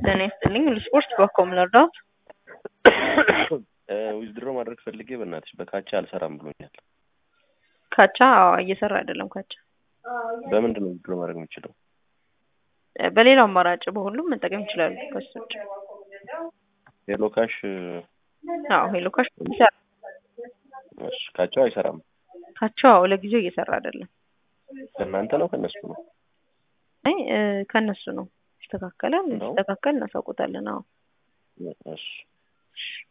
ጤና ይስጥልኝ ለስፖርት በኮም ልርዳዎት? ዊዝድሮ ማድረግ ፈልጌ በእናትሽ በካቻ አልሰራም ብሎኛል። ካቻ አዎ እየሰራ አይደለም ካቻ። በምንድን ነው ዊዝድሮ ማድረግ የምችለው? በሌላው አማራጭ በሁሉም መጠቀም ይችላሉ። ከሱ ውጭ ሄሎ ካሽ አዎ ሄሎ ካሽ ይሰራ እሺ፣ ካቻው አይሰራም። ካቻው አዎ ለጊዜው እየሰራ አይደለም። ከእናንተ ነው ከእነሱ ነው? አይ እ ከእነሱ ነው። ይስተካከላል። ነው? ሲስተካከል እናሳውቆታለን። አዎ እሺ እሺ